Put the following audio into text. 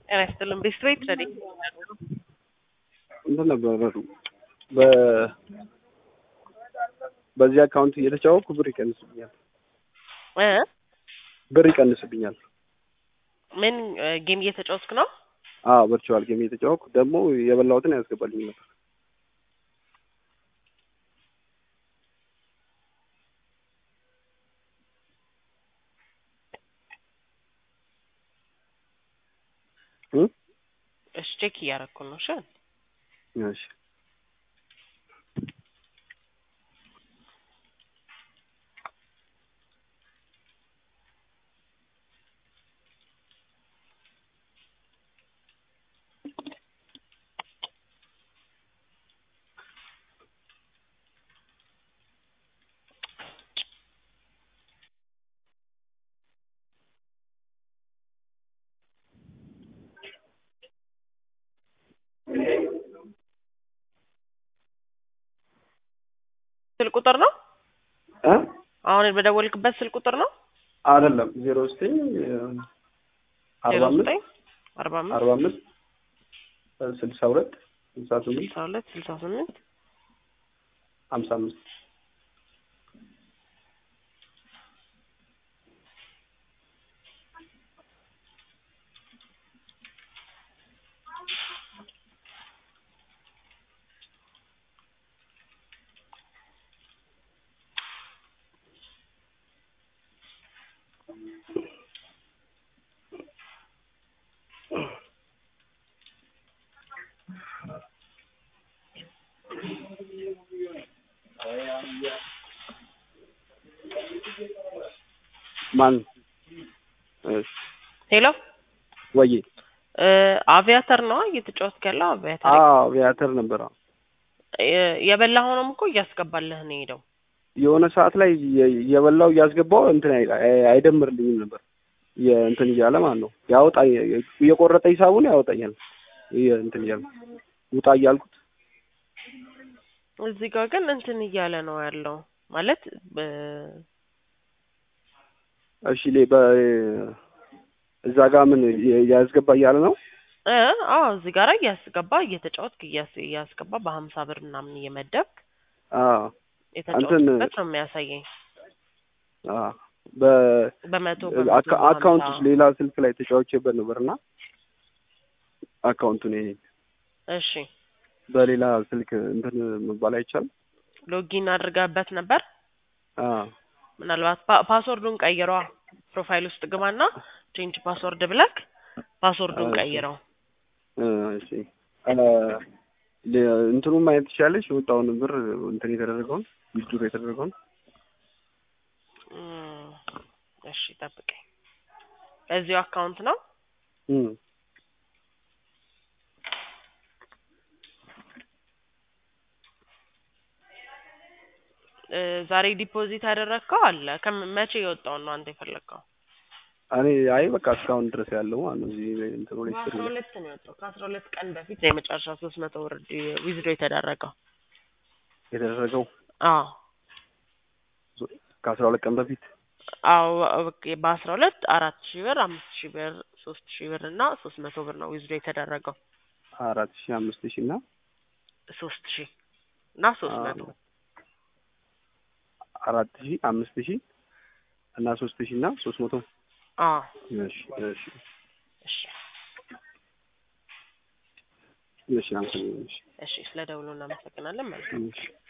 ጤና ይስጥልን። ቤስት ቤት ረዲ እንትን ነበር በ በዚህ አካውንት እየተጫወኩ ብር ይቀንስብኛል እ ብር ይቀንስብኛል። ምን ጌም እየተጫወትክ ነው? አዎ ቨርቹዋል ጌም እየተጫወኩ ደግሞ የበላሁትን ያስገባልኝ ነበር። እ እሺ ቼክ እያደረኩ ነው። እሺ እሺ ስልክ ቁጥር ነው እ አሁን በደወልክበት ስልክ ቁጥር ነው? አይደለም ዜሮ ዘጠኝ አርባ ዜሮ አምስት ዘጠኝ አርባ አምስት አርባ አምስት ስልሳ ሁለት ስልሳ ስምንት ስልሳ ሁለት ስልሳ ስምንት ሀምሳ አምስት ማን እሺ ሄሎ ወይ እ አቪያተር ነው እየተጫወትክ ያለው? አቪያተር አዎ ቪያተር ነበር አዎ የ- የበላኸውንም እኮ እያስገባልህ ነው የሄደው። የሆነ ሰዓት ላይ የ- የበላው እያስገባው እንትን አይ- አይ- አይደምርልኝም ነበር የእንትን እያለ ማለት ነው ያወጣ እየቆረጠ ሂሳቡን ያወጣኛል የ- እንትን እያለ ውጣ እያልኩት እዚህ ጋር ግን እንትን እያለ ነው ያለው ማለት በ- እሺ ሌ በ እዛ ጋር ምን የ- ያስገባ እያለ ነው እ አዎ እዚህ ጋር እያስገባ እየተጫወትክ እያስ- እያስገባ በሀምሳ ብር ምናምን እየመደብክ አዎ የተጫወትክበት ነው የሚያሳየኝ። አዎ በ በመቶ አካ- በመቶ አካውንት በሀምሳ ውስጥ ሌላ ስልክ ላይ ተጫውቼበት ነበር እና አካውንቱን ይሄ እሺ በሌላ ስልክ እንትን መባል አይቻልም። ሎጊን አድርገህበት ነበር? አዎ ምናልባት ፓ- ፓስወርዱን ቀይረዋ። ፕሮፋይል ውስጥ ግባና ቼንጅ ፓስወርድ ብለክ ፓስወርዱን እሺ። ቀይረው። እ እሺ እ ለ- እንትኑን ማየት ትችላለች የወጣውን ብር እንትን የተደረገውን ዊዝድሮ የተደረገውን እም፣ እሺ ጠብቀኝ። በዚሁ አካውንት ነው እም እ ዛሬ ዲፖዚት ያደረግከው አለ። ከም- መቼ የወጣውን ነው አንተ የፈለግከው? እኔ አይ በቃ እስካሁን ድረስ ያለው ማለት ነው እዚህ እንትኑ ላይ በአስራ ስር ሁለት ነው የወጣው። ከአስራ ሁለት ቀን በፊት ነው የመጨረሻ ሶስት መቶ ብር ዲ- ዊዝድሮ የተደረገው። የተደረገው አዎ ከአስራ ሁለት ቀን በፊት አዎ በ- በአስራ ሁለት አራት ሺህ ብር አምስት ሺህ ብር ሶስት ሺህ ብር እና ሶስት መቶ ብር ነው ዊዝድሮ የተደረገው። አራት ሺህ አምስት ሺህ እና ሶስት ሺህ እና ሶስት መቶ አራት ሺህ አምስት ሺህ እና ሶስት ሺህ እና ሶስት መቶ አዎ እሺ እሺ እሺ እሺ አመሰግናለሁ። እሺ እሺ ስለ ደውሉ እናመሰግናለን። መልካም እሺ